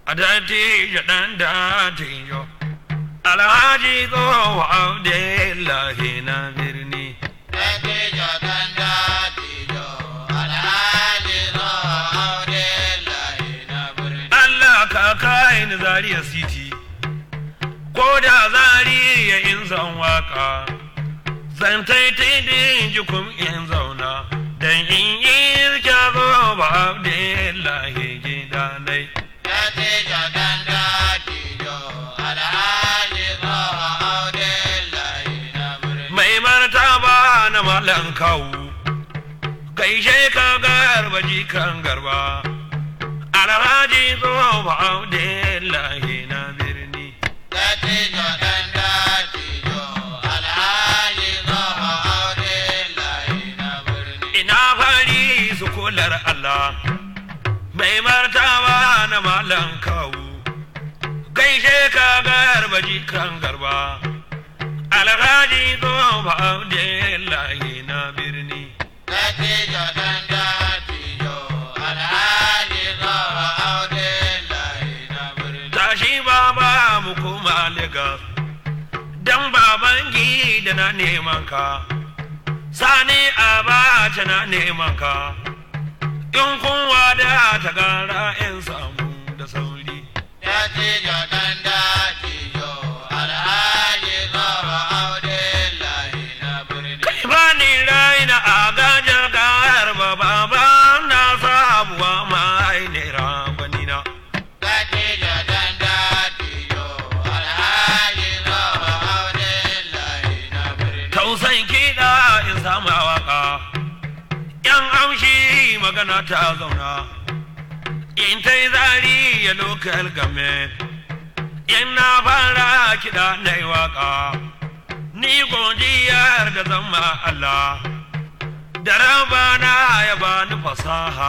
a dattijo ɗan dattijo alhaji tsoho abdullahi na birni Dattijo ɗan dattijo, Alhaji Tsoho Abdullahi na birni. Allah ka kai ni Zaria City ko da Zaria in zan waka zan taitai din jikum in zauna dan in yi kyabo ba Abdullahi gidanai Dattijo ɗan dattijo, Alhaji Tsoho Abdullahi na birni. mai martaba na malan kawu gaishe ka garba jikan garba alhaji tsofa Abdullahi na birni Dattijo ɗan dattijo, Alhaji Tsoho Abdullahi na birni. ina fari su kular Allah mai martaba na malan kawu gaishe ka garba jikan garba alhaji tsofa Abdullahi na birni Dattijo ɗan dattijo, Alhaji Tsoho Abdullahi na birni. tashi baba mu koma Legas dan baban da na neman ka sani abacha na neman ka in kun wada ta gara in samu da sauri Dattijo ɗan dattijo, Alhaji Tsoho Abdullahi na birni. kai ba ni raina a gajar garba baba na sabuwa mai nera gwanina Dattijo ɗan dattijo, Alhaji Tsoho Abdullahi na birni. tausan kiɗa in sama waka yan amshi magana ta zauna in ta yi zari ya lokal game in na fara kiɗa na yi waka ni godiyar da zama Allah da rabana ya bani fasaha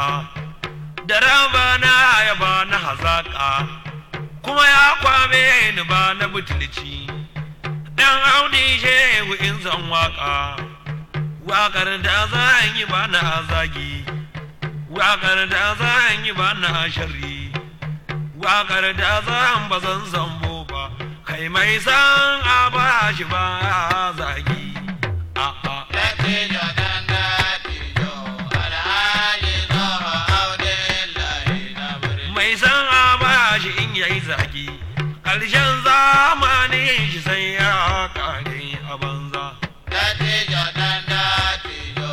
da rabana ya bani hazaka kuma ya kwame ni ba na butulci dan audi shehu in zan waka wakar da zan yi ba na zagi wakar da zan yi ba na sharri wakar da zan ba zan zambo ba kai mai san a ba shi ba zagi a'a Dattijo ɗan dattijo, Alhaji Tsoho Abdullahi na birni. mai san a ba shi in yayi zagi ƙarshen zamanin shi sai ya kare a banza Dattijo ɗan dattijo,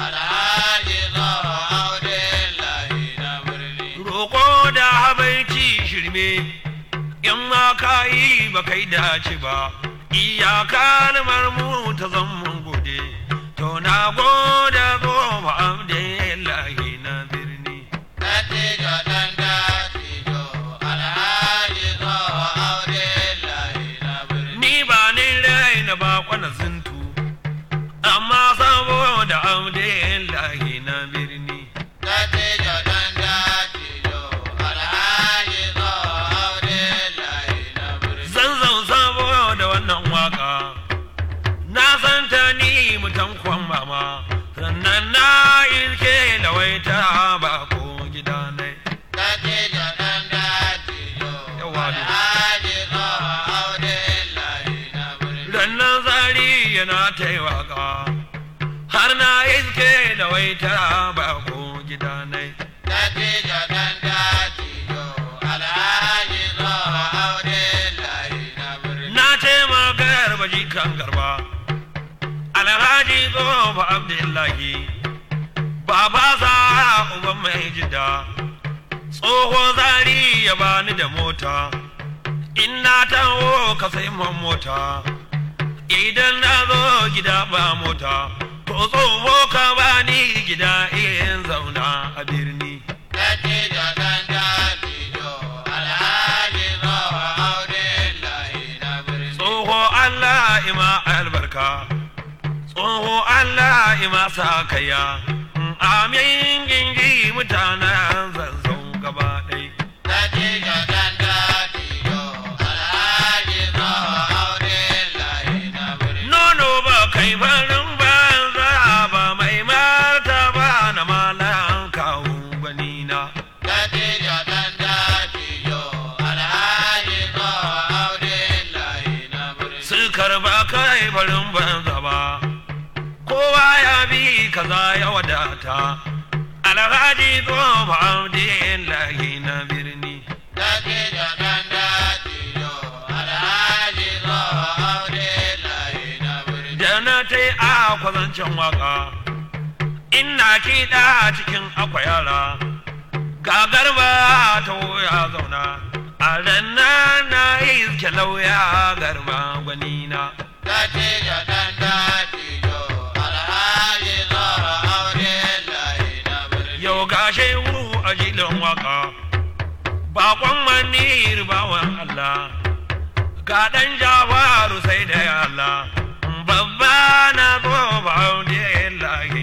Alhaji Tsoho Abdullahi na birni. roƙo da habaici shirme in ma ka yi ba kai dace ba iyaka mu ta zan gode to na gode goma abdullahi na birni Dattijo ɗan dattijo, Alhaji Tsoho Abdullahi na birni. ni ba ni raina ba kwana zintu amma saboda abdullahi na birni Dattijo ɗan dattijo, Alhaji Tsoho Abdullahi na birni. zanzan saboda wannan waka na san ta ni mutan kwan mama sannan na ilke da waita ba ko gida ne Dattijo ɗan dattijo, Yawa ne. Alhaji Tsoho Abdullahi na birni. rannan zari yana ta yi waka har na ilke da waita ba ko gida ne Dattijo ɗan dattijo, Alhaji Tsoho Abdullahi na birni. na ce magar baji kan garba alhaji tsofa abdullahi baba sa uban mai jida tsoho zari ya bani da mota in na taho ka sai man mota idan na zo gida ba mota to tsoho ka bani gida in zauna a birni Dattijo ɗan dattijo, Alhaji Tsoho Abdullahi na birni. tsoho Allah ima albarka tsoho Allah ima sa kaya amin gingi mutanen zanzan gaba ɗai Dattijo ɗan dattijo, Alhaji Tsoho Abdullahi na birni. nono ba kai farin banza ba mai mata ba na malan kawo ganina Dattijo ɗan dattijo, kaza ya wadata alhaji tsohon abdullahi na birni Dattijo ɗan dattijo, Alhaji Tsoho Abdullahi na birni. da na ta yi a kwazancin waka ina kiɗa cikin akwai yara ga garba ta ya zauna a ranar na iske lauya garba gwanina Dattijo ɗan dattijo, Alhaji Tsoho Abdullahi na birni. yau gashe wu a jilin waka bakon manir bawan Allah ga ɗan jawaru sai da Allah babba na zo ba da